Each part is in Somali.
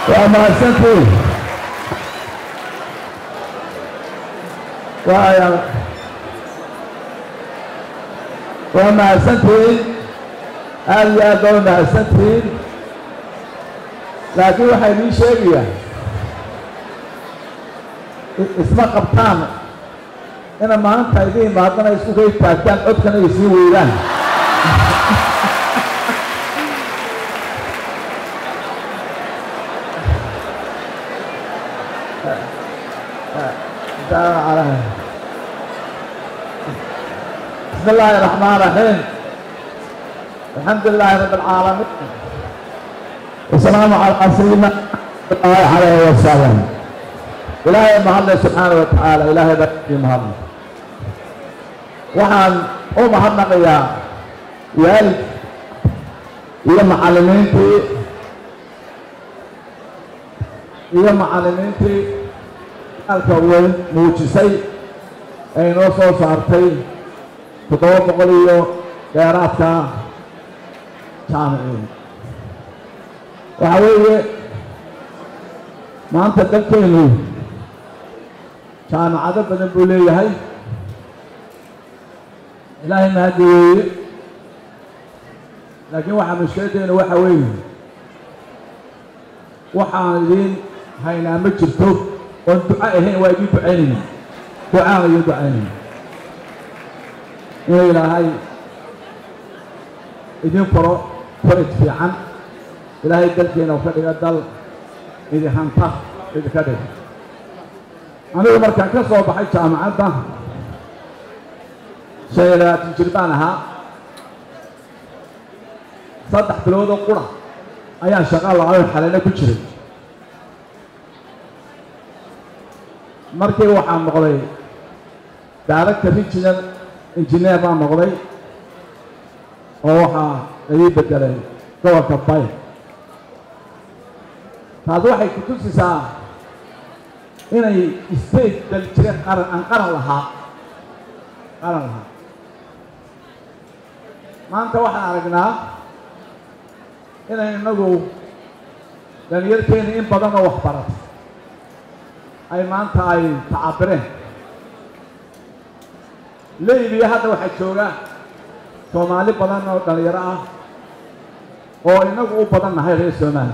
waa mahadsantiin waaya waa mahadsantihiin aad iyo aad baa u mahadsantihiin laakiin waxaa idiin sheegayaa isma qabtaan ina maanta idin imaadana isku kay taagtaan codkana ay sii weydaan بسم الله الرحمن الرحيم الحمد لله رب العالمين والسلام على سيدنا الله عليه وسلم إلهي محمد سبحانه وتعالى إلهي بكي محمد waxaan u mahadnaqayaa waalid iyo macallimiintii iyo macallimiintii alka weyn muujisay ee inoo soo saartay toddoba boqol iyo dheeraadka jaamiciin waxa weeye maanta dalkeenu jaamacado badan buu leeyahay ilaahay mahaddi weeye laakiin waxaa mushkiladeenu waxa weeye waxaan idiin haynaa ma jirto oon duco ahayn waa idiin ducaynayna ducaan idiin ducaynayna inuu ilaahay idin faro faraj fiican ilaahay dalkeena u ka dhiga dal idin hanta idinka dhiga anigu markaan ka soo baxay jaamacadda shan iyo labaatan jir baan ahaa saddex biloodoo qura ayaan shaqa la-ayn xaleyna ku jiray markii waxaan noqday director regional engineer baan noqday oo waxaa ii bedelay gobolka bay taas waxay ku tusisaa inay state dal jire qaran aan qaran lahaa qaran lahaa maanta waxaan aragnaa inay inagu dhalinyarkeeni in badan oo waxbaratay ay maanta ay tacabireen leybiya hadda waxaa jooga soomaali badan oo dhalinyaro ah oo inagu u badan nahay reer soomaaliya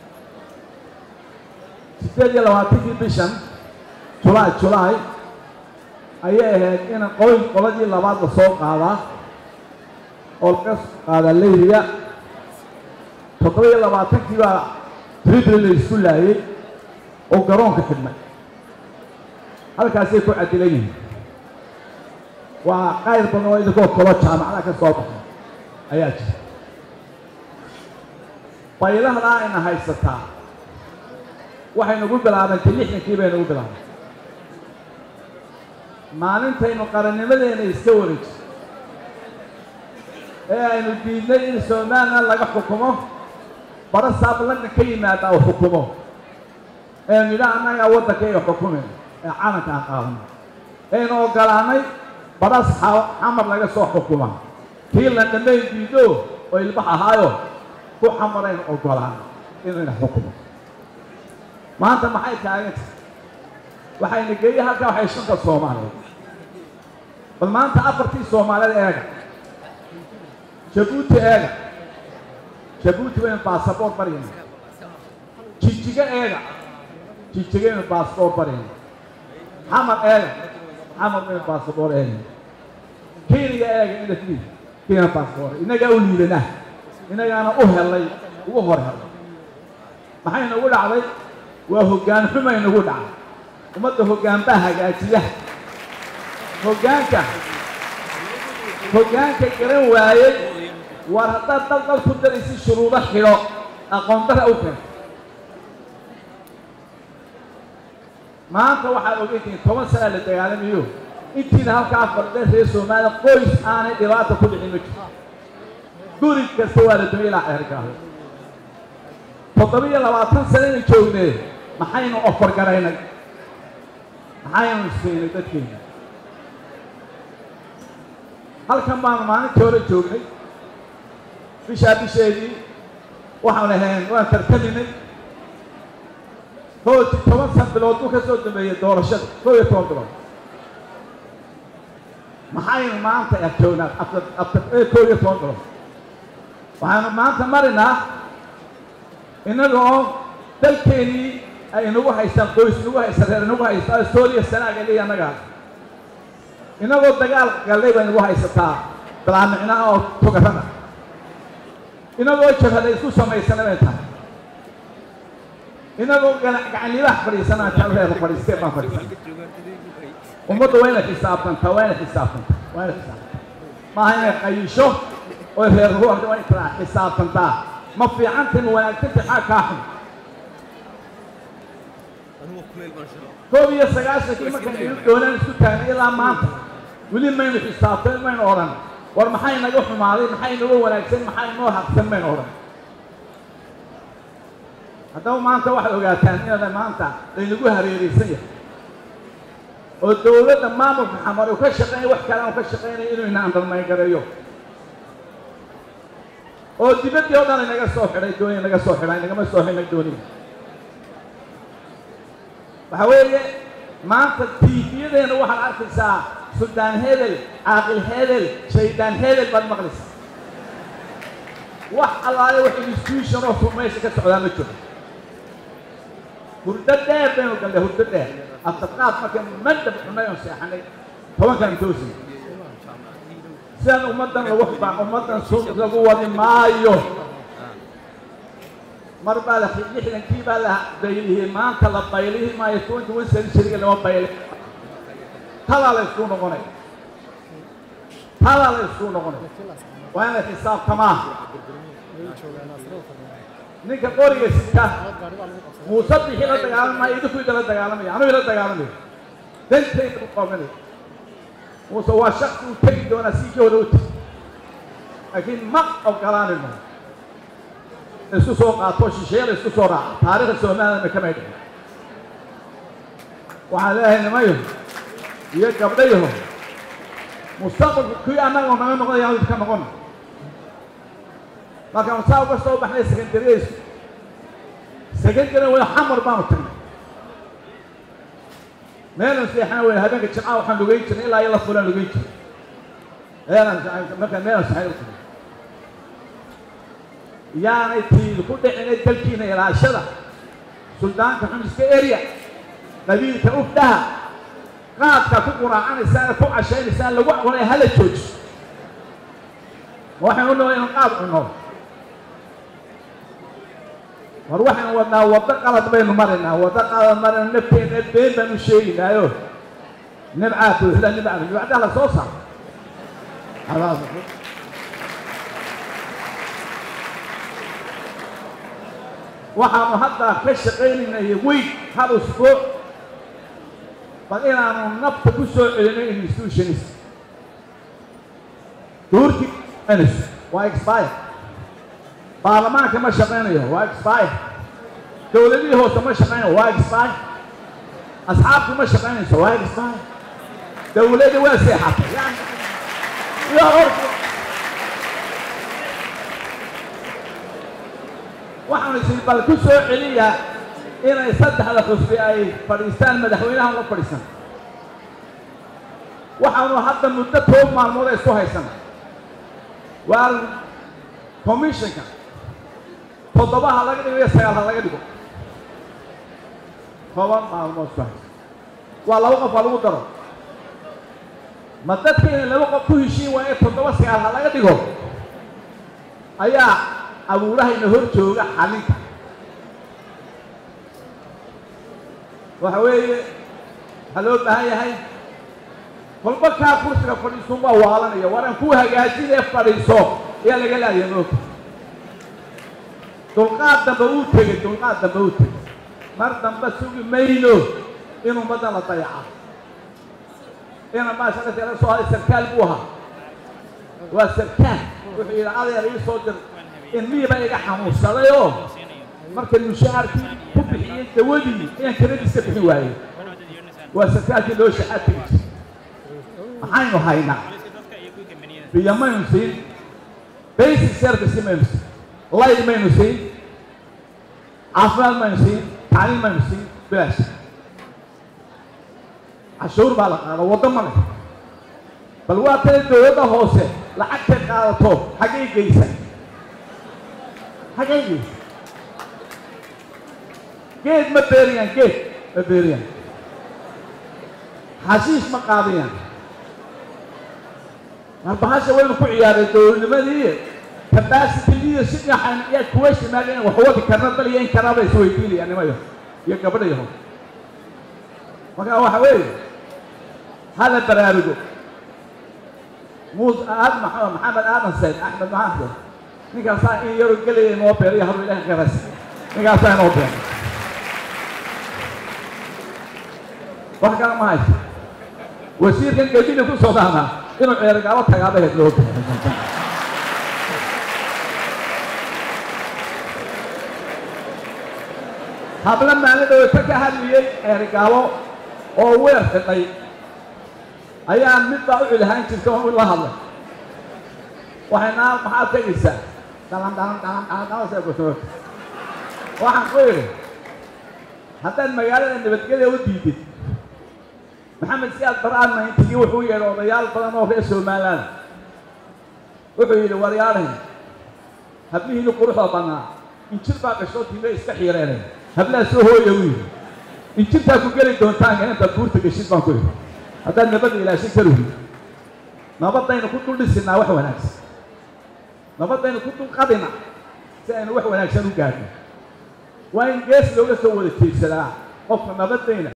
siddeed iyo labaatankii bishan julaay julaay ayay ahayd in qoyn qoladii labaad la soo qaadaa oo laga soo qaadaa leybiya toddoba iyo labaatankii baa tribli la isku laayey oo garoonka xidhnay halkaasay ku cadilan yihiin waa qayr badan oo idinkoo kalo jaamacada ka soo baxay ayaa jira baylahdaa ayna haysataa waxay nagu bilaabantay lixdankii bay nagu bilaabantay maalintaynu qarannimadeena iska wareejin ee aynu diidnay in somalilan laga xukumo bara saab london ka yimaada uu xukumo ee nidha annagaa waddankayga xukumayna ee calanka aan qaadano aynu ogolaanay baras xamar laga soo xukuma kii la dhammayn diido oo ilbax ahaayo ku xamaraynu ogolaanay inayna xukumo maanta maxay taagan tahay waxayna geeyey halkaa waxay shanta soomaaliyeed bal maanta afartii soomaaliyeed eega jabuuti eega jabuuti baynu baasaboor baryayna jijiga eega jijigaynu baasaboor baryayna xamar eega xamar baynu baasaboor eegayna kenya eega inasli kenya baasaboor innagaa u liidanaa innagaana u helay ugu hor helay maxay nagu dhacday waa hoggaan xumay nagu dhacday ummadda hoggaan baa hagaajiya hoggaanka hoggaanka garan waayey war haddaad dal dal ku daraysi shuruudo xidho aqoon dara u keento maanta waxaad ogeytihiin toban sanaa la dagaalamayo intiina halkaa fardheen reer soomaaliya qoys aanay dhibaata ku dhicin ma jirto guri kasta waa la dumay ilaa xeergaaho toddoba iyo labaatan sanaynu joognee maxaynu ofar garaynay maxaynu siinay dadkeena halkan baanu maalintii hore joognay bishaa bisheedii waxaan ahayn waan tartaminay hooti toban san bilood buu ka soo dambeeyey doorashada koo iyo toban bilood maxaynu maanta agtoognaa after after koo iyo toban bilood waxaanu maanta marinaa innaga oo dalkeenii ay inagu haystaan qoys inagu haysta reer inagu haysta sooliya sanaaga liya annaga inagoo dagaal gallay bay nagu haysataa balaamicnaha oo tugarada inagoo jabhada isku samaysana bay tahay inagoo gacanlibaha fadhiisanaa jalreer fadhiistee baan fadhiisan ummadda waa inay xisaabtantaa waa inay xisaabtantaa waa inay xisaabtantaa maaha inay qayisho oo reer ruuxda waa inay xisaabtantaa ma fiicantin wanaagsanti xaa kaa xun koob iyo sagaashankii markaan ilu doonaan isku taagnay ilaa maanta weli maynu xisaabtan maynu odhan war maxay naga xumaaday maxay naga wanaagsan maxay noo haqsan maynu odhan haddaba maanta waxaad ogaataan inaada maanta laynagu hareeraysan yahay oo dawladda maamulka xamar uu ka shaqeynaya wax kale aan ka shaqeynaya inuu ina andarmaygareeyo oo dibaddii oo dhan inaga soo xidhay dooniya naga soo xidhay nagama soo xidhnay dooniya waxa weeye maanta tiifiyadeena waxaad arkaysaa suldaan hebel caaqil hebel shaydaan hebel baad maqlaysaa wax allaale wax institution oo meesha ka socdaa ma jiro hurdo dheer baynu gallay hurdo dheer aftarqaad marka mandab cunay oon seexanay tobankan toosi sidaan ummaddan lagu xubaa ummaddan sun lagu wadi maayo mar baa la lixdankii baa la baylihiyey maanta la baylihi maayo twenty one centuryga lama bayli tadaa la isku noqonay tadaa la isku noqonay waa inay xisaabtamaa ninka qoriga sita muuse bixi la dagaalamaya idinku idala dagaalamaya anuu ila dagaalamayo dantayda u qabanay muuse waa shaksi uu tegi doonaa sii jooda u tegi laakiin ma ogolaanayno isku soo qaato shisheeyada isku soo raaca taariikhda soomaaliyana kamay dhicin waxaan leeyahay nimayo iyo gabdhayaho mustaqbalku kii annaga naga noqonaya mid ka noqon markaan saa uga soo baxnay secondaryaysu secondary wada xamar baanu tagnay meelan seexana weyne habeenka jimcaha waxaan lugeyn jirnay ilaa iyo la fulaan lugeyn jirnay meelan markaan meelan saxay u tagnay yaanay tiil ku dhicinay dalkiina ilaashada suldaanka xumiska area qabiilka ufdhaha qaadka ku quraacanaysaan ku cashaynaysaa lagu cunay hala joojiso ma waxaynu unoo inaan qaad cunno war waxaynu wadnaa waddo qalad baynu maraynaa waddo qalad marayna nafteena been baanu sheegaynaayo nibcaa buuxda nibcaa nibcdaa la soo saaro waxaanu hadda ka shaqaynaynay weyn hal usbuuc bal inaanu nafta ku soo celinay institutionis duurkii waa expire baarlamaanka ma shaqaynayo waa expire dowladihii hoose ma shaqaynayo waa expire asxaabtu ma shaqaynayso waa expire dowladda waa seexatay yani iyo horta waxaanu isi bal ku soo celiyaa inay saddexda xusbi ay fadhiistaan madaxweynaha la fadhiisan waxaanu hadda muddo toban maalmood ay isku haysana waa commissionka toddobaha laga dhigo iyo sagaalha laga dhigo toban maalmood isku haysa waa laba qof waa lagu daro ma dadka inay laba qof ku heshiin waa in toddoba sagaalha laga dhigo ayaa abuurahayna hor jooga xalinta waxa weeye waxaa loo baahan yahay kolba kaa kursiga fadhiisun baa waalanaya war aan ku hagaajinee fadhiiso ayaa laga laaya moogta dulqaad dambe uu tegey dulqaad dambe uu tegey mar dambe sugi mayno in ummaddan la dayaca ina maashaqasi laga soo haday sarkaal buu ahaa waa sarkaal wuxuu yidhi adeer ii soo dir ilmihii baa iga xanuunsaday oo markay mushaharkii ku bixiyey dawadii inaan kiradiiska bixin waayey waa sarkaalkii loo shaxaad tegi jiray maxaynu haynaa biyo maynu siin basic service maynu siin light maynu siin caafimaad maynu siin tacliim maynu siin bilaash cashuur baa la qaada waddo ma leh bal waa tana dowladda hoose lacagtay qaadato xaggay geysa xaggay geysa geed ma beeriyaan geed ma beeriyaan xashiish ma qaadiyaan marbahasha waynu ku ciyaaray dowladnimadii capacity leadership waxaan yaa kuwa shimaageen wax wadi karna dal iyo in karaba isweydiinayaan nimayo iyo gabadhayaho marka waxa weeye hala baraarugo muus aad maxamed maxamed aadan sayd axmed maxamed ninkaasaa in yaro gelaya inoo beeriyo haru ilaah garas ninkaasaa inoo beera wax kale ma hayso wasiirkan gebina ku soo daanaa inuu ceergaabo tagaabaheed loo beera habla maalin dhawata ka hadliyey ceerigaabo oo weer xidhay ayaa mid baa u celihaan jirta oo la hadlay waxay naa maxaad tegaysaa dhalan dhalan dhalan dhalan dhalan see kusoota waxaan ku idhi haddaad magaalada nabadgelya u diidid maxamed siyaad baraan mayntigii wuxuu yeedhay odayaal badan oo reer somaliland wuxuu yidhi waryaadhayn hablihiinu quruxda bannaa injir baa gashoo tiime iska xiireenay hablaha soo hooya u yidhi injirtaa ku geli doontaanka intaad buurta geshid baan ku idhi haddaad nabadda ilaashin karuhi nabadaynu ku dul dhisinaa wax wanaagsan nabadaynu ku dul qadina si aynu wax wanaagsan u gaadhno waa in gees looga soo wada jeedsadaa qofka nabadayna